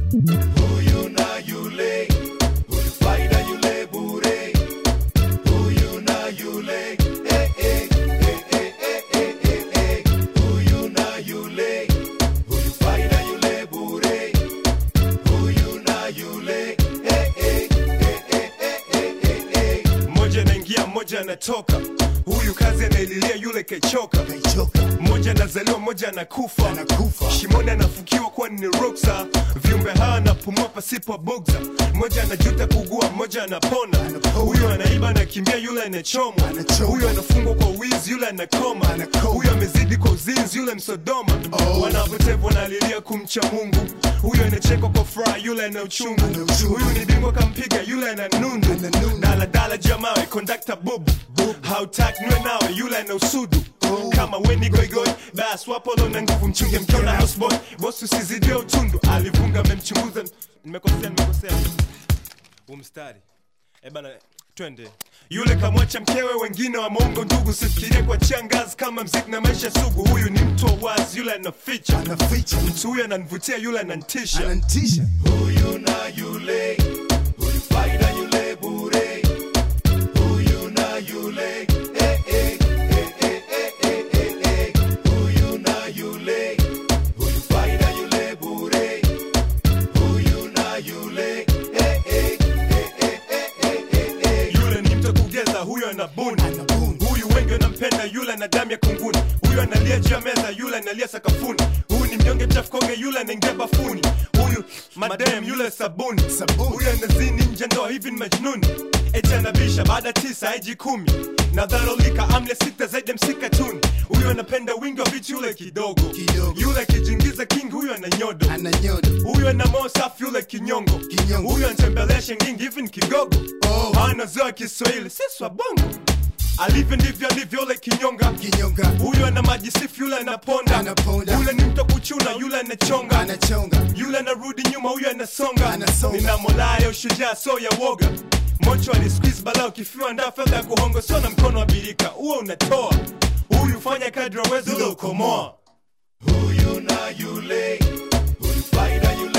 huyu na yule, huyu faida yule bure, huyu na yule, eh, eh, eh, eh, eh, eh, eh, eh. huyu na yule, huyu faida yule bure, huyu na yule, eh, eh, eh, eh, eh, eh, eh, eh. mmoja anaingia mmoja anatoka huyu kazi anaililia yule kechoka Kaichoka, mmoja anazaliwa mmoja anakufa Anakufa. shimoni anafukiwa kuwa ni ruksa viumbe hawa anapumua pasipo bugza mmoja anajuta kugua mmoja anapona Anapona. huyu anaiba anakimbia yule anachomwa Anachomwa. huyu anafungwa kwa wizi yule anakoma Anakoma. huyu amezidi kwa uzinzi yule msodoma Oh. wanapotevu wanalilia kumcha mungu huyu anachekwa kwa furaha yule ana uchungu Ana uchungu. huyu ni bingwa kampiga yule ana nundu Ana nundu. daladala jamawe kondakta bubu hautaki nwe nawe yule ana usudu kama weni goigoi bas wapolo na nguvu mchunge mkiona houseboy bosi usizidia utundu alivunga amemchunguza nimekosea nimekosea umstari ebana twende yule kamwacha mkewe wengine wa mongo ndugu sifikirie kwa changazi kama mziki na maisha sugu huyu ni mtu wa wazi yule anaficha anaficha, mtu huyu ananivutia yule anantisha anantisha, huyu na yule, huyu faida yule bure, huyu na yule, eh, eh, eh, eh, eh, eh, eh, eh. huyu na yule, huyu faida yule bure, huyu na yule, eh, eh, eh, eh, eh, eh, eh, eh. yule ni mtu kugeza huyu anabuni Anabuni. huyu wengi wanampenda yule ana damu ya kunguni huyu analia juu ya meza yule analia sakafuni huyu ni mnyonge mchafukoge yule anaingia bafuni huyu madem yule sabuni Sabuni. huyu anazini nje ndoa hivi ni majnuni eti anabisha baada tisa aiji kumi na dharolika amle sita zaidi ya msikatuni huyu anapenda wingi wa vitu yule kidogo Kidogo. yule akijingiza kingi huyu ana nyodo ananyoda, huyu ana moyo safi yule kinyongo Kinyongo. huyu anatembelea shengingi hivi ni kigogo Oh. anazoa kiswahili sisi wa bongo alivyo ndivyo alivyo yule kinyonga kinyonga, huyu ana maji sifu yule anaponda Anaponda. yule ni mto kuchuna yule anachonga anachonga, yule anarudi nyuma huyu anasonga Anasonga. nina mola ya ushujaa so ya woga mocho alisqueeze bala ukifiwa ndaa fedha ya kuhongo sio na mkono wa birika huo unatoa huyu fanya kadri awezi ule ukomoa huyu na yule, huyu faida yule